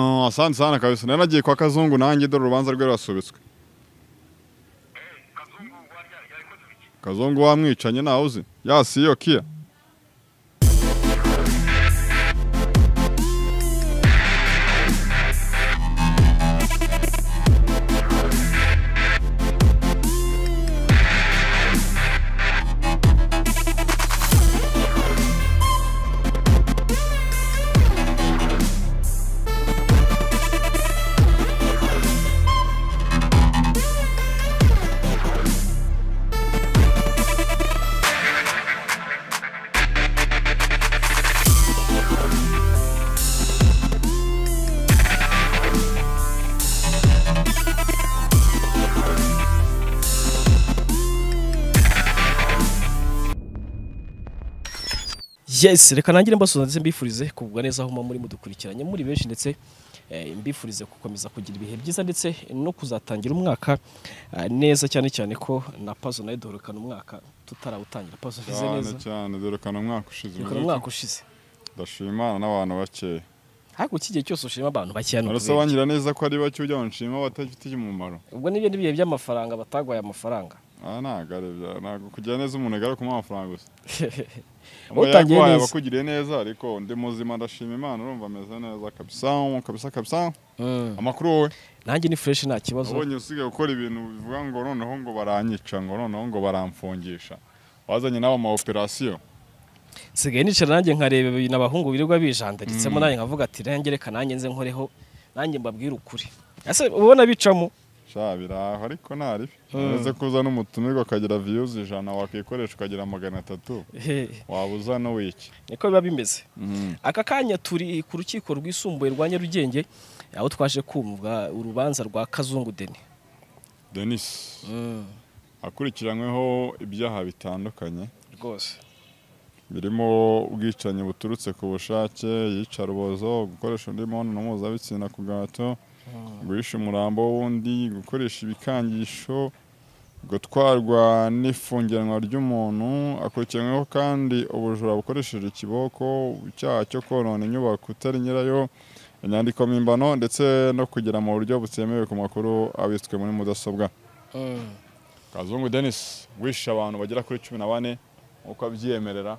wasanze hano kabisa naragiye kwa kazungu nanjye dore urubanza rwe rurasubitswe kazungu warya yarikoze iki kazungu wamwicanye ntawe uzi yasiyo kiya yes reka nangire mbasuza ndetse mbifurize kugubwa neza aho muri mudukurikiranye muri benshi ndetse eh, mbifurize gukomeza kugira ibihe byiza ndetse no kuzatangira umwaka ah, neza cyane cyane ko na pazo nayo duherukana umwaka tutarawutangira pazo ushyize cyane neza cyane duherukana umwaka ushize duherukana umwaka ushize ndashimana n'abantu bakeya ariko iki gihe cyose ushima abantu bakeya ni arasa ukubera. wangira neza ko ari bake ujya wanshima batagifitiye umumaro ubwo n'ibyo n'ibihe by'amafaranga batagwaye amafaranga aha ntabwo ari bya ntabwo kugira neza umuntu agara kumuha amafaranga gusa Utangiye yaguhaye neza. abakugiriye neza ariko ndi muzima ndashima imana urumva ameze neza kabisa kabisa kabisa Mm. amakuru wowe nanjye ni fresh nta kibazo abonye usigaye gukora ibintu bivuga ngo noneho ngo baranyica ngo noneho ngo baramfungisha wazanye n'abo ma operasiyo nsigaye nicara nanjye nkareba ibintu abahungu birirwa bijandaritsemo nanjye nkavuga ati nanjye reka nanjye nze nkoreho nanjye mbabwire ukuri ese ubona bicamo sha biraho ariko nta ribi Mm. uretse ko uzana umutumirwa ukagira viyuzi ijana wakwikoresha ukagira magana atatu Hehe, waba uzana w'iki niko biba bimeze aka kanya turi ku rukiko rwisumbuye rwa nyarugenge aho twaje kumva urubanza rwa kazungu deni denise akurikiranyweho ibyaha bitandukanye rwose birimo ubwicanyi buturutse ku bushake yicarubozo gukoresha undi mibonano mpuzabitsina ku gahato guhisha umurambo w'undi gukoresha ibikangisho gutwarwa n'ifungiranwa ry'umuntu akurikiranyweho kandi ubujura bukoresheje ikiboko icyaha cyo konona inyubako utari nyirayo inyandiko mpimbano ndetse no kugera mu buryo butemewe ku makuru abitswe muri mudasobwa Kazungu Denis wishe abantu bagera kuri cumi na bane uko abyiyemerera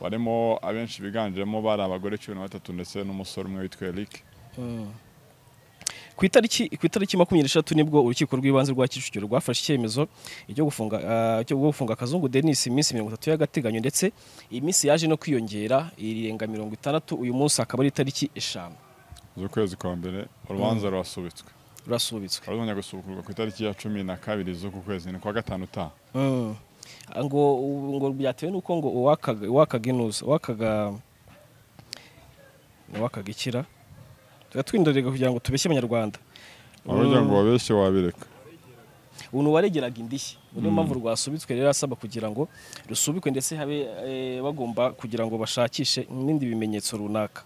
barimo abenshi biganjemo bari abagore cumi na batatu ndetse n'umusore umwe witwa Eric ku itariki ku itariki makumyabiri n'eshatu nibwo urukiko rw'ibanze rwa kicukiro rwafashe icyemezo cyo gufunga ah, cyo gufunga kazungu denise iminsi mirongo itatu y'agateganyo ndetse iyi minsi yaje no kwiyongera irenga mirongo itandatu uyu munsi akaba ari itariki eshanu z'ukwezi kwa mbere urubanza rurasubitswe rurasubitswe ruzongera gusubukurwa ku itariki ya cumi na kabiri z'uku kwezi ni kwa gatanu utaha Ah, ngo ubu- ngo byatewe n'uko ngo uwakaga uwakaga inuza uwakaga uwakaga ikira twindorega kugira ngo tubeshye abanyarwanda wagira ngo wabeshye wabireka ubu ni uwaregeraga indishyi niyo mpamvu rwasubitswe rero asaba kugira ngo rusubikwe ndetse habe eh, bagomba kugira ngo bashakishe n'ibindi bimenyetso runaka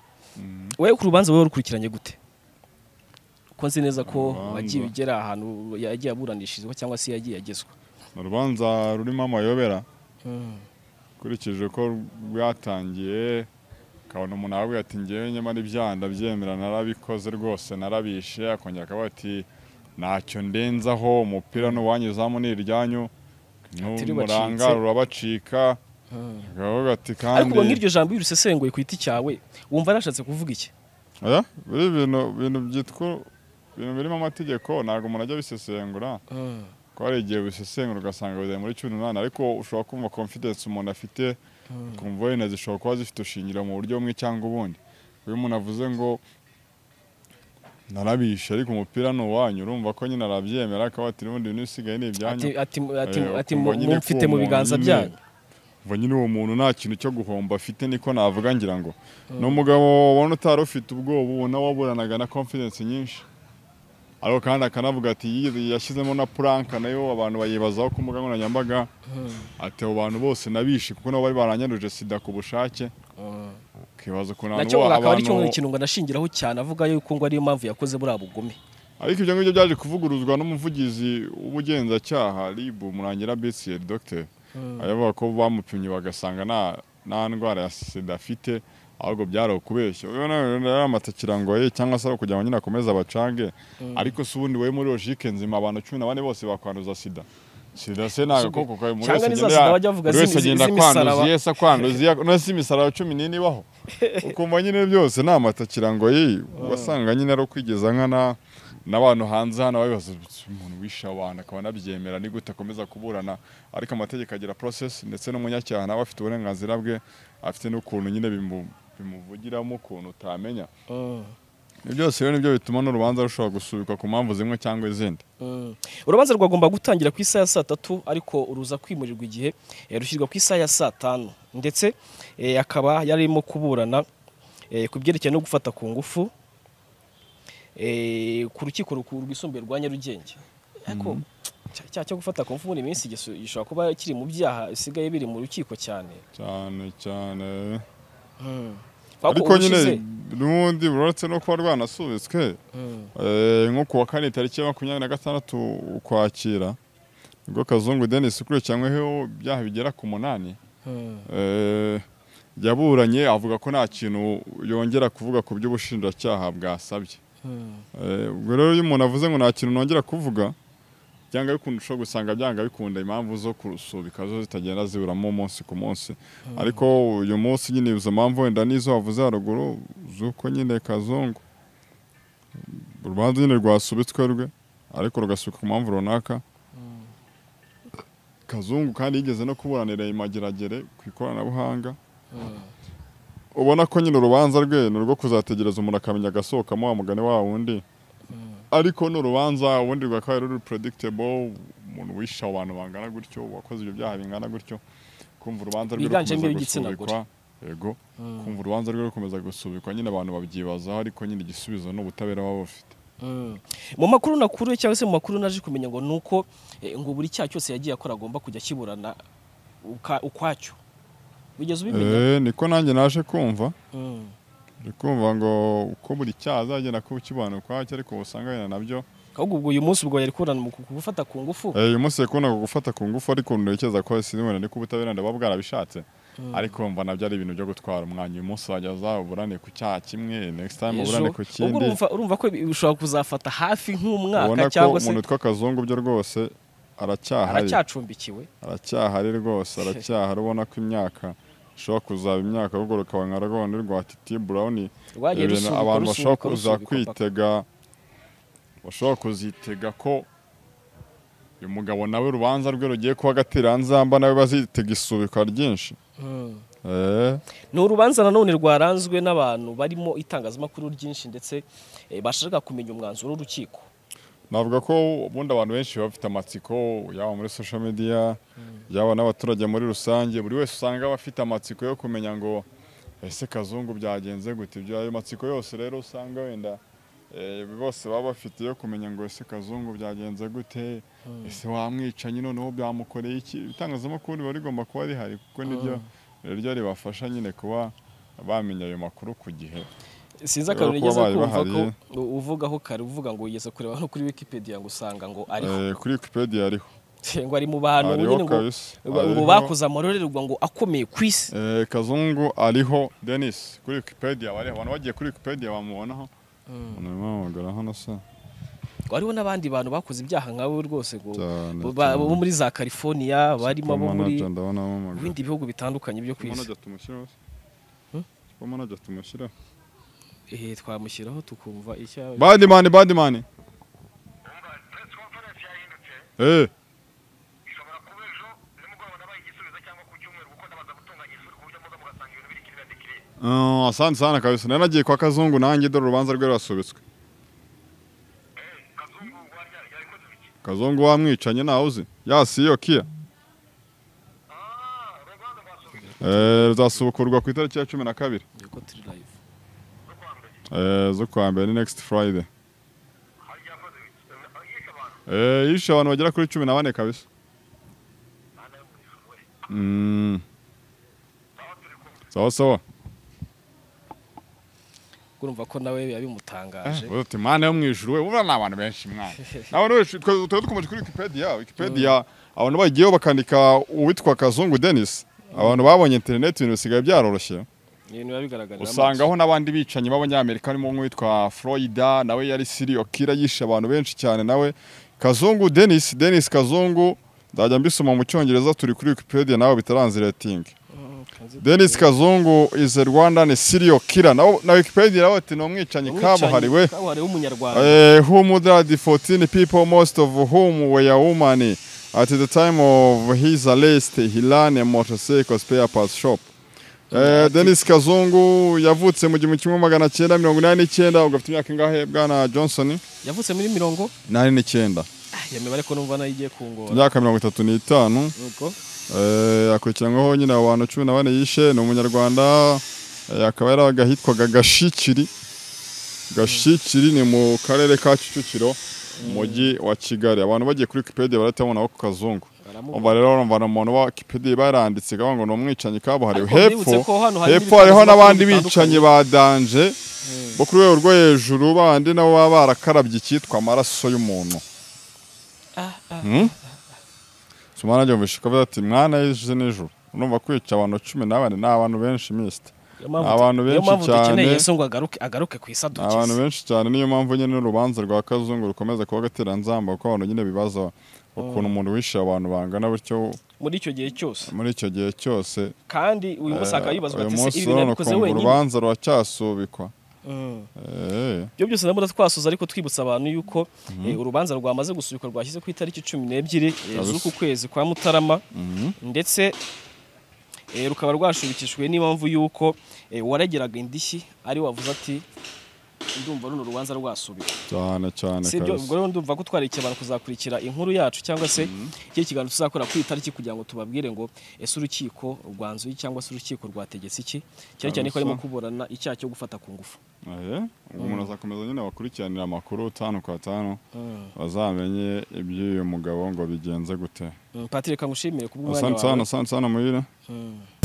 wowe ku rubanza wowe rukurikiranye gute ko nzi neza ko Urubanza. wagiye ugera ahantu yagiye aburanishirizwa cyangwa se yagiye agezwa ni urubanza rurimo amayobera ukurikije uko rwatangiye ukabona umuntu aravuga ati ngewe nyamara ibyaha ndabyemera narabikoze rwose narabishe akongera akavuga ati ntacyo ndenzaho umupira n'uwanyuzamo ni iryanyu n'umuranga bacitse." rurabacika akavuga ati ariko kandi ubwo nk'iryo jambo iyo urisesenguye ku giti cyawe wumva yarashatse kuvuga iki Oya, biri ibintu bintu byitwa ibintu birimo amategeko ntabwo umuntu ajya abisesengura ko hari igihe bisesengura ugasanga bigeze muri cumi n'umunani ariko ushobora kumva confidence umuntu afite ukumva wenda zishobora kuba zifite ushingiro mu buryo bumwe cyangwa ubundi iyo umuntu avuze ngo narabishe ariko umupira ni uwanyu urumva ko nyine arabyemera akaba ati n'ubundi ibintu bisigaye ni ibyanyu ati ati ati Eh, ati ukumva nyine ko mumfite uwo mu muntu biganza nyine- byanyu umva nyine uwo muntu nta kintu cyo guhomba afite niko navuga ngira ngo ni umugabo ubona utari ufite ubwoba ubona waburanaga na confidence nyinshi ariko kandi akanavuga ati "Yiri- yashyizemo na puranka nayo abantu bayibazaho ku mbuga nkoranyambaga ati abo bantu bose nabishe kuko nabo bari baranyanduje sida ku bushake ukibaza ukuntu nacyo ngo akaba ari cyo abantu- ikintu ngo anashingiraho cyane avuga yuko ngo ariyo mpamvu yakoze buriya bugome ariko ibyo ngibyo byaje kuvuguruzwa n'umuvugizi w'ubugenzacyaha ribu murangira besiyeri dogiteri ayavuga ko bamupimye bagasanga nta nta ndwara ya sida afite ahubwo byari ukubeshya wowe nawe rero amata kirango ye cyangwa se ari kugira ngo nyine akomeze abacange ariko si ubundi wowe muri logike nzima abantu cumi na bane bose bakwanduza sida sida se ni agakoko kawe buri Cyangwa wese ni za agenda sida bajya bavuga buri wese z'imi- agenda z'imisaraba. kwanduza iye se akwanduza iye no si imisaraba cumi n'ine ibaho ukumva nyine byose ni amata kirango ye wasanga nyine ari ukwigeza nkana n'abantu hanze hano babibaza "Bitsi, umuntu wishe abantu akaba anabyemera ni gute akomeza kuburana ariko amategeko agira process ndetse n'umunyacyaha nawe afite uburenganzira bwe afite n'ukuntu nyine bimu- bimuvugiramo ukuntu utamenya Mm. Ibyo byose rero nibyo bituma n'urubanza rushobora gusubikwa ku mpamvu zimwe cyangwa izindi Mm. urubanza rwagomba gutangira ku isaha ya saa tatu ariko uruza kwimurirwa igihe eh, rushyirwa ku isaha ya saa tanu ndetse eh, akaba yarimo kuburana eh, ku byerekeye no gufata ku ngufu eh, ku rukiko rukuru rwisumbuye rwa nyarugenge ariko cya- cyaha cyo gufata ku ngufu muri iyi minsi gisu- gishobora kuba kiri mu byaha bisigaye biri mu rukiko cyane cyane cyane Kubera ko ariko nyine ubushize- n'ubundi uretse no kuba rwanasubitswe Mm. eh, nko ku wa kane tariki ya makumyabiri na gatandatu ukwakira nibwo kazungu denisi ukurikiranyweho ibyaha bigera ku munani Mm. Eh, yaburanye avuga ko nta kintu yongera kuvuga ku by'ubushinjacyaha bwasabye Mm. Eh, ubwo rero iyo umuntu avuze ngo nta kintu nongera kuvuga byanga bikunda ushobora gusanga byanga bikunda impamvu zo kurusubika zo zitagenda ziburamo umunsi ku munsi ariko uyu munsi nyine izo mpamvu wenda n'izo wavuze haruguru z'uko nyine kazungu urubanza nyine rwasubitswe rwe ariko rugasubika ku mpamvu runaka kazungu kandi yigeze no kuburanira imageragere ku ikoranabuhanga ubona ko nyine urubanza rwe ni urwo kuzategereza umuntu akamenya agasohokamo wa mugani wa wundi ariko ni urubanza ubundi rwakabaye ruri predictable umuntu wishe abantu bangana gutyo wakoze ibyo byaha bingana gutyo kumva urubanza rwe Biganjemo rukomeza igitsina gusubikwa yego kumva urubanza rwe rukomeza gusubikwa nyine abantu babyibazaho ariko nyine igisubizo ni ubutabera baba bafite Mm. mu makuru nakuru cyangwa se mu makuru naje kumenya ngo ni uko eh, ngo buri cyaha cyose yagiye akora agomba kujya akiburana uka- ukwacyo wigeze ubimenya Eh, niko nanjye naje kumva Mm. ndi kumva ngo uko buri cyaha azagenda kuba ukibana ukwacyo ariko usanga nabyo ahubwo ubwo uyu munsi ubwo yari kuburana mu ku- gufata ku ngufu Eh, uyu munsi yakunda gufata ku ngufu ariko ntekereza ko sinibona ni ko ubutabera ndaba bwarabishatse ariko mva nabyo ari ibintu byo gutwara umwanya uyu munsi wajyaza uburane ku cyaha kimwe next time Ejo. uburane ku ubwo kindi urumva- urumva ko bi- bishobora kuzafata hafi ubona nk'umwaka ko cyangwa se umuntu witwa kazungu byo rwose aracyahari aracyacumbikiwe aracyahari rwose aracyahari ubona ko imyaka ishobora kuzaba imyaka ahubwo rukaba nka rwanda rwa titi burawuni rwagiye ibintu rusubikwa abantu bashobora rusubikwa kuza rusubikwa paka. kwitega bashobora kuzitega ko uyu mugabo nawe urubanza rwe rugiye kuba agatira nzamba nawe bazitega isubikwa ryinshi Mm. Eh, ni urubanza nanone rwaranzwe n'abantu barimo itangazamakuru ryinshi ndetse eh, bashaka kumenya umwanzuro w'urukiko navuga ko ubundi abantu benshi baba bafite amatsiko yaba muri social media yaba n'abaturage muri rusange buri wese usanga aba afite amatsiko yo kumenya ngo ese kazungu byagenze gute ibyo ayo matsiko yose rero usanga wenda eh, bose baba bafite yo kumenya ngo ese kazungu byagenze gute ese wamwicanye noneho byamukoreye iki ibitangazamakuru biba rigomba kuba rihari kuko nibyo rero ribafasha nyine kuba bamenya ayo makuru ku gihe sinzi Rero kuba akantu nigeze babaye kumva ko bahari- u- uvugaho kare uvuga ngo wigeze kureba no kuri wikipedia ngo usanga ngo ariho Eh, kuri wikipedia hariho ngo ari mu bantu Ariho nyine ngo kabisa. ngo- ngo Ariho. bakoze amororerwa ngo akomeye ku isi Eh, kazungu ariho denis kuri wikipedia bariho abantu bagiye kuri wikipedia bamubonaho ntibamuhamagara hano se ngo hariho n'abandi bantu bakoze ibyaha nkabo rwose ngo Cyane, bo- ba- cyane. bo muri za california barimo abo muri Supermanager ndabonamo amagara bindi bihugu bitandukanye byo ku isi supermanager tumushyiraho se supermanager tumushyiraho Eh, twamushyiraho tukumva icyo yaba- badimani badimani wumva press conference yahindutse eh ishobora kuba ejo nimugoroba nabaye igisubizo cyangwa ku cyumweru kuko ndabaza gutunganya isuri ku buryo muza mugasanga ibintu biri kirira dekire Ah, asante sana kabisa nari nagiye kwa kazungu nanjye dore urubanza rwe rurasubitswe kazungu warya yarikoze ibiki kazungu wamwicanye ntawe uzi yasi iyo kia Ah, urubanza rwasubije Eh, ruzasubukurwa ku itariki ya cumi na kabiri Yego, turi live. rwo kwa mbere Eh, zo kuwa mbere ni next friday hari yakoze ibiki Eh, yishe abantu Eh, yishe abantu bagera kuri cumi na bane kabisa nta nayo muri ishuri Mm, aho turi kumwe sawa sawa urumva ko nawe biba bimutangaje Eh, uti mwana yo mu ijuru we buriya ni abantu benshi mwana ni abantu benshi twe- twari dukomeje kuri wikipedia wikipedia abantu bagiyeho bakandika uwitwa kazungu denis abantu babonye interineti ibintu bisigaye byaroroshye ibintu biba bigaragarira usanga aho n'abandi bicanyi b'abanyamerika harimo nk'uwitwa Floyida nawe yari seriyo kira yishe abantu benshi cyane nawe kazungu denisi denisi kazungu nzajya mbisoma mu cyongereza turi kuri wikipedia nawe bitaranziretingi denisi kazungu izi rwandani seriyo kira na wikipedia nawe ati ni umwicanyi kabuhariwe kabuhariwe w'umunyarwanda Eh, who murdered 14 people, most of whom were women. At the time of his arrest, he ran a motorcycle spare parts shop. Eh, Dennis Kazungu yavutse mu gihumbi kimwe magana cyenda mirongo inani n'icyenda ugafite imyaka ingahe bwana Johnson yavutse muri mirongo nani n'icyenda Ah, iyo mibare ko numva nayo igiye kungora imyaka mirongo itatu n'itanu nuko Eh, akurikiranyweho nyine abantu cumi na bane yishe ni umunyarwanda eh, akaba yarabaga ahitwaga gashikiri gashikiri ni mu karere ka kicukiro umujyi wa kigali abantu bagiye kuri wikipedia barahita ku kazungu baramubona umva rero urumva ni umuntu wa wikipedia baranditse kavuga ngo ni umwicanyi kabuhariwe Ariko hepfo mbibutse ko hano hari hepfo n'ibitangazamakuru hariho n'abandi bicanyi bitandukanye. ba danje bo ku rwego rwo hejuru bandi nabo baba barakarabye icyitwa amaraso y'umuntu sumana ajya mubishika avuga ati mwana y'ejo n'ijoro urumva kwica abantu cumi na bane ni abantu benshi misite Niyo mpamvu- abantu niyo benshi mpamvu dukeneye cyane- Yesu ngo agaruke agaruke ku isi ni abantu adukize benshi cyane niyo mpamvu nyine n'urubanza rwa kazungu rukomeza kuba agateranzamba kuko abantu nyine bibaza ukuntu umuntu wishe abantu bangana bityo muri icyo gihe cyose muri icyo gihe cyose kandi uyu munsi hakaba hibazwa uyu ati se munsi ibi bintu urabona yabikoze ukumva wenyine urubanza ruracyasubikwa Mm. Eh, ibyo byose nabwo twasoza ariko twibutsa abantu yuko eh, urubanza rwamaze gusubikwa rwashyize ku itariki cumi n'ebyiri eh, Kabisa. z'uku kwezi kwa mutarama ndetse eh, rukaba rwashubikishijwe n'impamvu y'uko eh, uwarageraga indishyi ari wavuze ati ndumva runo urubanza rwasubikwa cyane cyane si ibyo ubwo kabisa rero ndumva ko twareke abantu kuzakurikira inkuru yacu cyangwa se iki kiganiro tuzakora ku itariki kugira ngo tubabwire ngo ese urukiko rwanzuye cyangwa se urukiko rwategetse iki cyane cyane ko Kabisa. harimo kuburana icyaha cyo gufata ku ngufu Eh, ubwo umuntu azakomeza nyine wakurikiranira amakuru tanu kwa tanu bazamenye iby'uyu mugabo ngo bigenze gute Mm, Patrick ngushimire kubw'umwanya asante sana wawe asante sana muhire Mm.